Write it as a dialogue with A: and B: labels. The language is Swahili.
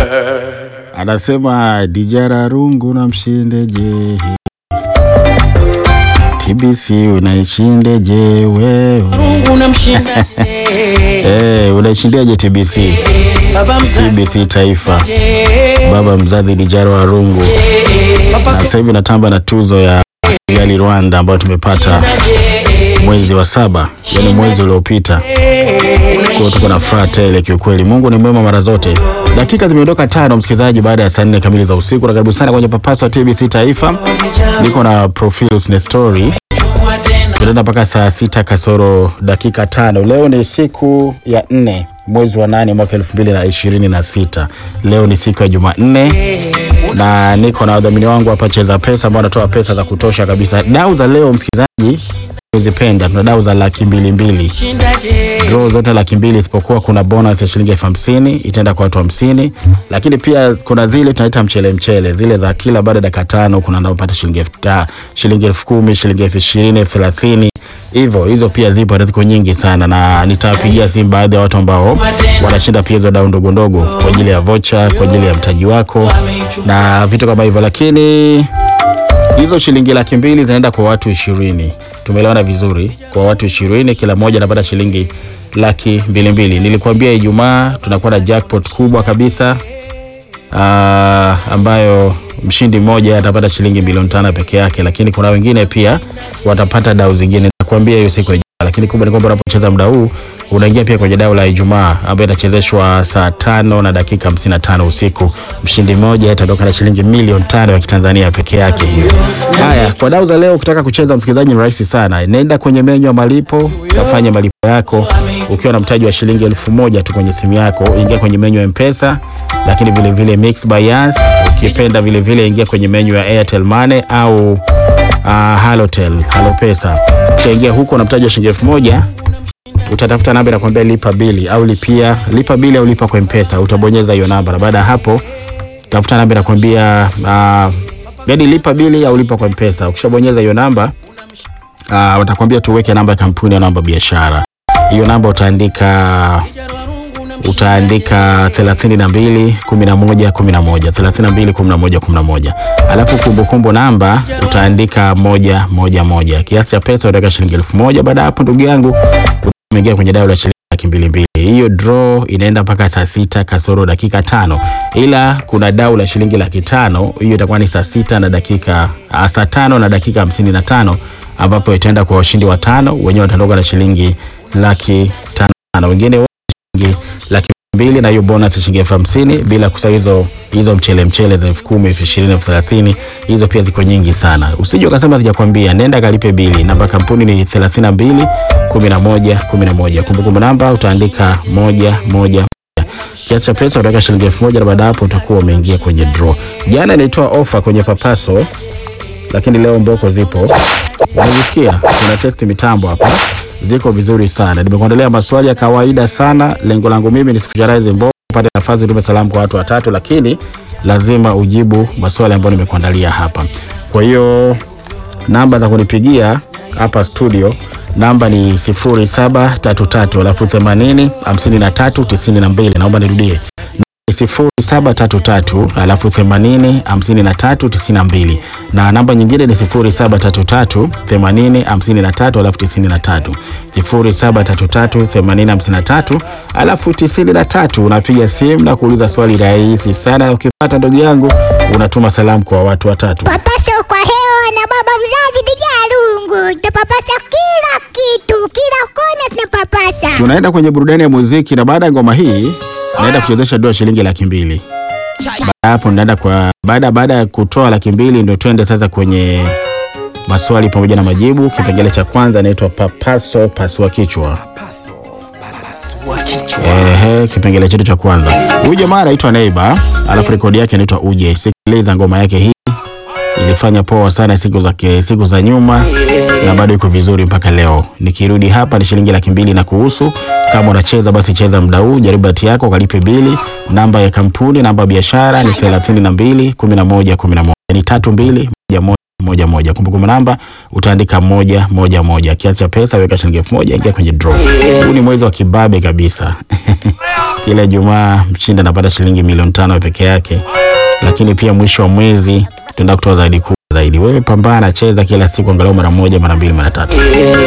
A: Anasema Dijara Rungu na mshindeje TBC unaishindeje wewe
B: Mungu namshinda
A: Eh, unaishindiaje TBC
B: baba mzazi
A: TBC Taifa baba mzazi Dijara wa Rungu
B: papa
A: na sasa hivi natamba na tuzo ya Kigali Rwanda ambayo tumepata mwezi wa saba, yani mwezi uliopita. Kwa hiyo tuko na furaha tele kiukweli. Mungu ni mwema mara zote. Dakika zimeondoka tano, msikilizaji, baada ya saa nne kamili za usiku, na karibu sana kwenye Papaso wa TBC Taifa. Niko na Profilus Nestori,
B: Chukua tena
A: tunaenda mpaka saa sita kasoro dakika tano. Leo ni siku ya nne mwezi wa nane mwaka elfu mbili na ishirini na sita. Leo ni siku ya Jumanne na niko na wadhamini wangu hapa Cheza Pesa ambao wanatoa pesa za kutosha kabisa. Dau za leo msikilizaji, uzipenda, tuna dau za laki mbili mbili
B: shindaje
A: draw zote laki mbili isipokuwa kuna bonus ya shilingi elfu hamsini itaenda kwa watu hamsini lakini pia kuna zile tunaita mchele mchele zile za kila baada ya dakika tano kuna naopata shilingi elfu ta- shilingi elfu kumi shilingi elfu ishirini elfu thelathini hivyo hizo pia zipo na ziko nyingi sana na nitawapigia simu baadhi ya watu ambao wanashinda pia hizo dau ndogo ndogo kwa ajili ya vocha kwa ajili ya mtaji wako na vitu kama hivyo lakini hizo shilingi laki mbili zinaenda kwa watu ishirini tumeelewana vizuri kwa watu ishirini kila mmoja anapata shilingi laki mbili mbili nilikuambia ijumaa tunakuwa na jackpot kubwa kabisa aa, ambayo mshindi mmoja atapata shilingi milioni tano peke yake lakini kuna wengine pia watapata dau zingine nakuambia hiyo siku ya ijumaa lakini kubwa ni kwamba unapocheza muda huu unaingia pia kwenye dau la ijumaa ambayo itachezeshwa saa tano na dakika 55 usiku mshindi mmoja ataondoka na shilingi milioni tano ya kitanzania peke yake hiyo haya kwa dau za leo ukitaka kucheza msikilizaji ni rahisi sana nenda kwenye menyu ya malipo kafanya malipo yako ukiwa na mtaji wa shilingi elfu moja tu kwenye simu yako ingia kwenye menyu ya mpesa lakini vile vile mix by Yas ukipenda vile vile ingia kwenye menyu ya airtel money au uh, halotel halopesa utaingia huko na mtaji wa shilingi elfu moja utatafuta namba inakwambia lipa bili au lipia lipa bili au lipa kwa mpesa utabonyeza hiyo namba na baada ya hapo tafuta namba inakwambia uh, yani lipa bili au lipa kwa mpesa ukishabonyeza hiyo namba uh, watakwambia tuweke namba ya kampuni au namba ya biashara hiyo namba utaandika utaandika 32 11 11 32 11 11 alafu kumbukumbu namba utaandika moja moja moja kiasi cha pesa utaweka shilingi elfu moja baada ya hapo ndugu yangu umeingia kwenye dau la shilingi laki mbili mbili hiyo draw inaenda mpaka saa sita kasoro dakika tano ila kuna dau la shilingi laki tano hiyo itakuwa ni saa sita na dakika ah, saa tano na dakika hamsini na tano ambapo itaenda kwa washindi watano wenyewe wataondoka na shilingi laki tano wengine wote shilingi laki mbili na hiyo bonus ya shilingi elfu hamsini bila kusahau hizo hizo mchele mchele za elfu kumi elfu ishirini elfu thelathini hizo pia ziko nyingi sana usije ukasema sijakwambia nenda kalipe bili namba ya kampuni ni thelathini na mbili kumi na moja kumi na moja kumbukumbu namba utaandika moja moja kiasi cha pesa utaweka shilingi elfu moja na baada ya hapo utakuwa umeingia kwenye draw jana ilitoa ofa kwenye papaso lakini leo mboko zipo unazisikia kuna testi mitambo hapa ziko vizuri sana nimekuandalia maswali ya kawaida sana lengo langu mimi ni sikucharahizi mboko upate nafasi utume salamu kwa watu watatu lakini lazima ujibu maswali ambayo nimekuandalia hapa kwa hiyo namba za kunipigia hapa studio namba ni 0733 alafu 80 53 92 naomba nirudie sifuri saba tatu tatu alafu themanini hamsini na tatu tisini na mbili na namba nyingine ni sifuri saba tatu tatu themanini hamsini na tatu alafu tisini na tatu sifuri saba tatu tatu themanini hamsini na tatu alafu tisini na tatu unapiga simu na kuuliza swali rahisi sana na ukipata ndugu yangu unatuma salamu kwa watu watatu
C: Papaso kwa hewa na baba mzazi Dijalungu. Tunapapasa kila kitu, kila kona tunapapasa.
A: tunaenda kwenye burudani ya muziki na baada ya ngoma hii naenda kuchezesha doa shilingi laki mbili baada ya hapo naenda kwa baada baada ya kutoa laki mbili ndio twende sasa kwenye maswali pamoja na majibu kipengele cha kwanza inaitwa papaso pasua kichwa Ehe, kipengele chetu cha kwanza huyu jamaa anaitwa neiba alafu rekodi yake inaitwa uje sikiliza ngoma yake hii ilifanya poa sana siku za, siku za nyuma na bado iko vizuri mpaka leo. Nikirudi hapa ni shilingi laki mbili na kuhusu. Kama unacheza basi cheza muda huu, jaribu bahati yako, ukalipe bili. Namba ya kampuni, namba ya biashara ni thelathini na mbili kumi na moja kumi na moja ni tatu mbili moja moja moja moja. Kumbukumbu namba utaandika moja moja moja. Kiasi cha pesa weka shilingi elfu moja ingia kwenye draw. Huu ni mwezi wa kibabe kabisa. Kila Ijumaa mshindi anapata shilingi milioni tano peke yake, lakini pia mwisho wa mwezi tunaenda kutoa zaidi kubwa zaidi. Wewe pambana, cheza kila siku angalau mara moja, mara mbili, mara tatu.